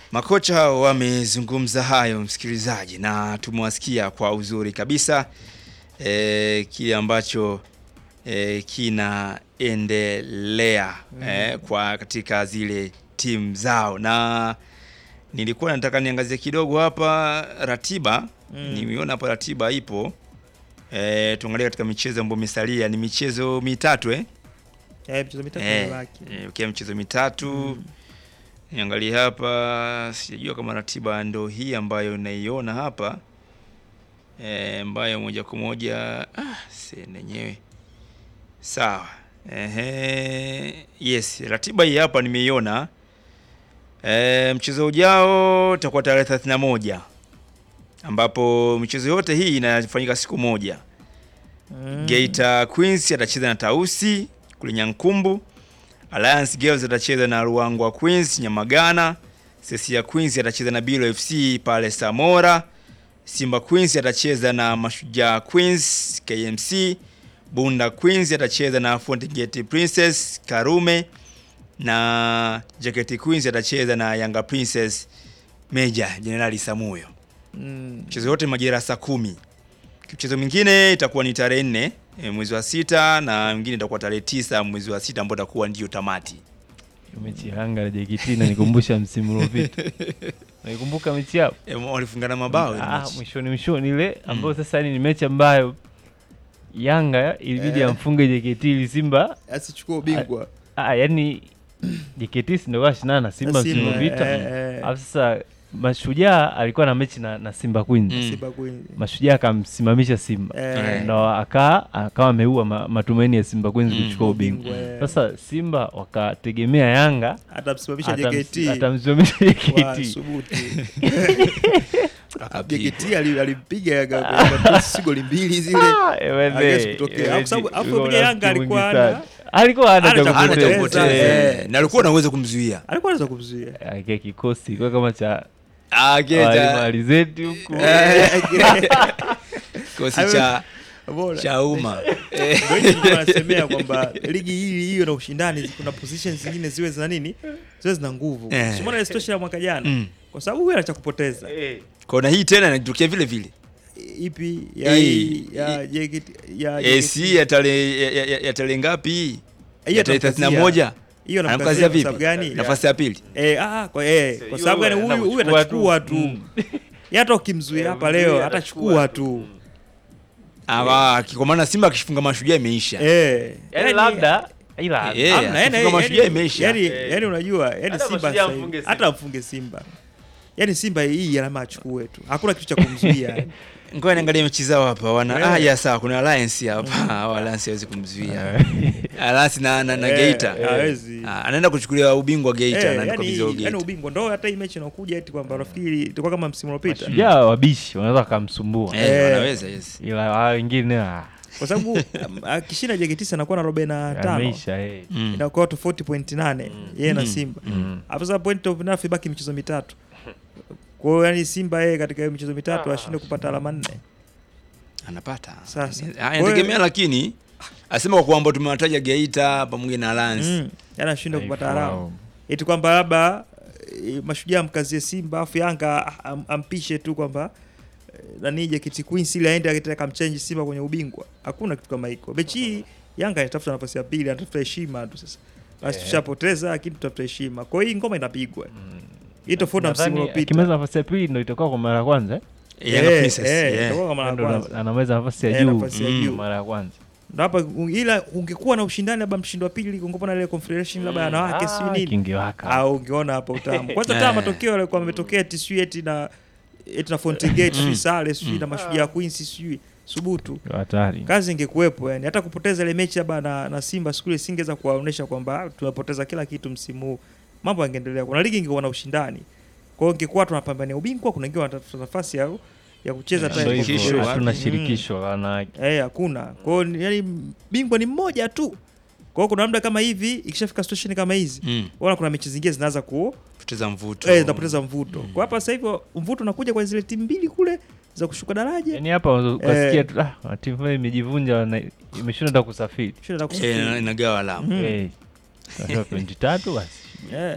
Makocha hao wamezungumza hayo msikilizaji, na tumewasikia kwa uzuri kabisa e, kile ambacho e, kinaendelea e, kwa katika zile timu zao, na nilikuwa nataka niangazie kidogo hapa ratiba Mm. nimeona hapa ratiba ipo e, tuangalie katika michezo ambayo imesalia ni michezo mitatu eh? Eh, mchezo mitatu Eh, imebaki. eh, ukiwa mchezo mitatu niangalie hapa, sijajua kama ratiba ndo hii ambayo naiona hapa eh, ambayo moja kwa moja ah, si nenyewe sawa. Ehe, yes, ratiba hii hapa nimeiona. E, mchezo ujao utakuwa tarehe 31 ambapo michezo yote hii inafanyika siku moja. Mm. Geita Queens atacheza na Tausi kule Nyankumbu. Alliance Girls atacheza na Ruangwa Queens Nyamagana. Sesia Queens atacheza na Bilo FC pale Samora. Simba Queens atacheza na Mashujaa Queens KMC. Bunda Queens atacheza na Fountain Gate Princess Karume na Jaketi Queens atacheza na Yanga Princess Meja Jenerali Samuyo. Mm. Mchezo yote majira saa kumi. Mchezo mwingine itakuwa ni tarehe nne e, mwezi wa sita na mwingine itakuwa tarehe tisa mwezi wa sita ambao itakuwa ndio tamati. mechi ya Yanga na JKT inanikumbusha msimu uliopita. Naikumbuka mechi yao E, walifungana mabao ile ah, mechi. mwishoni mwishoni ile ambayo sasa ni mechi ambayo Yanga ilibidi Eh. amfunge JKT ili Simba Asichukue ubingwa. ah, yani JKT si ndio kashindana na Simba msimu Simba, uliopita. eh, eh. Alafu sasa Mashujaa alikuwa na mechi na, na Simba Queens. Mm. Simba Queens. Mashujaa akamsimamisha Simba Eh, ndo akaa akawa ameua ma, matumaini ya Simba Queens Mm. kuchukua ubingwa. ubingwa, eh. Sasa Simba wakategemea Yanga atamsimamisha atams- JKT. atamsimamisha Wa JKT. Subutu. Akapigwa. JKT ali- alimpiga Yanga kwa si goli mbili zile. Ah, ewe Hawezi ne, kutokea. ewe Alafu sababu- ni- alafu ulikuwa pia Yanga unasikia alikuwa mwingi hana- sana. alikuwa hana hana cha cha Hana cha kupoteza. kupoteza. Eh. Eh, na alikuwa anaweza kumzuia. Alikuwa anaweza kumzuia. Ah, kile kikosi kwa kama cha Ah, wale keja. malizeti huku Kikosi cha Bora. cha umma. Eh, Ndio hicho nilikuwa nasemea kwamba ligi hii hiyo na ushindani, kuna positions zingine ziwe zina nini, ziwe zina nguvu. Eh. Si umeona ile situation ya mwaka jana, Mm. kwa sababu huyu ana cha kupoteza. Kwa na hii tena inatokea vile vile. Ipi ya Eh, hii ya JKT ya Eh, JKT. si ya tarehe ya- ya- ya tarehe ngapi hii? Hiyo Ya tarehe atamkazia. 31. Hiyo Anamkazia anamkazia kwa vipi? sababu gani? Nafasi ya pili. Eh, ah, kwa eh, kwa sababu gani huyu huyu atachukua tu. Yeye hata ukimzuia hapa leo atachukua tu. Ah, kwa maana Simba akishifunga mashujaa imeisha. Eh. yani labda ila Eh, Hamna, yani- akifunga yani- mashujaa imeisha. Yani, Eh. yani unajua, yani Hata Simba mashujaa sasa hivi- amfunge Simba. hata amfunge Simba. Yani Simba hii alama achukue tu. Hakuna kitu cha kumzuia. Ngoja niangalie mechi zao hapa. Wana Eh. ah, ya sawa kuna Alliance hapa. Hao Alliance hawezi kumzuia. Alliance na na, na Eh, Geita. eh, hawezi. Ah, anaenda kuchukulia ubingwa Geita Eh, na yani, nikabidhiwa yani Geita. ubingwa ndo hata hii mechi inakuja eti kwamba nafikiri itakuwa kama msimu uliopita. Mashujaa wabishi wanaweza wakamsumbua Eh, Eh. wanaweza yes. ila hao wengine ah, Kwa sababu um, akishinda JKT anakuwa na 45. ameisha eh. Mm. Inakuwa tofauti point nane yeye na Mm. Simba. Mm. Hapo sasa point of enough ibaki michezo mitatu. Kwa hiyo yani Simba yeye katika hiyo michezo mitatu ashinde kupata alama nne. Anapata. Sasa. Ah, inategemea lakini asema kwa kwamba tumewataja Geita pamoja na Alliance. Mm. Yani ashinde kupata Dhaifu alama. wao. eti kwamba labda eh, mashujaa mkazie Simba afu Yanga am, ampishe tu kwamba eh, nani JKT Queens ile aende akitaka kamchange Simba kwenye ubingwa. Hakuna kitu kama hiko. Mechi hii Yanga inatafuta nafasi ya pili, anatafuta heshima tu sasa. Basi Eh. tushapoteza lakini tutafuta heshima. Kwa hiyo hii ngoma inapigwa. Hii tofauti na msimu Nadhani uliopita. akimaliza nafasi ya pili ndo itakuwa kwa mara ya kwanza eh? Yanga Eh, Princess. eh, yeah. itakuwa kama la Ndo kwanza. ana- anamaliza nafasi ya Eh, juu nafasi ya Mm. juu. mara ya kwanza Ndo hapa u- ila ungekuwa na ushindani labda mshindo wa pili ungekuwa na ile confederation labda ya wanawake Ah, sio nini. kingewaka au ungeona hapo utamu. Kwanza Eh. taa matokeo yalikuwa yametokea eti sijui eti na eti na Fountain Gate sijui sare sijui na mashujaa Queens sijui subutu. hatari Kazi ingekuwepo yani, hata kupoteza ile mechi labda na, na Simba siku ile singeweza kuwaonyesha kwamba ah, tumepoteza kila kitu msimu huu. Mambo yangeendelea. Kuna ligi ingekuwa na ushindani. Kwa hiyo ingekuwa tunapambania ubingwa, kuna wengine wanatafuta nafasi ya ya kucheza Eh, hata Ndo ya shirikisho, hivyo, wapi? hatuna Mm. shirikisho la wanawake Eh, hakuna. Kwa hiyo ni- yani bingwa ni mmoja tu. Kwa hiyo kuna muda kama hivi ikishafika situation kama hizi, Mm. wala kuna mechi zingine zinaanza ku Poteza mvuto. eh, zinapoteza mvuto. Kwa hapa sasa hivi mvuto unakuja kwa zile timu mbili kule za kushuka daraja. yaani hapa ukasikia tu ah, timu fulani imejivunja wana- imeshindwa hata kusafiri Shida za Eh, kusafiri. inagawa alama. Mm. Eh, sasa pointi tatu basi Eh.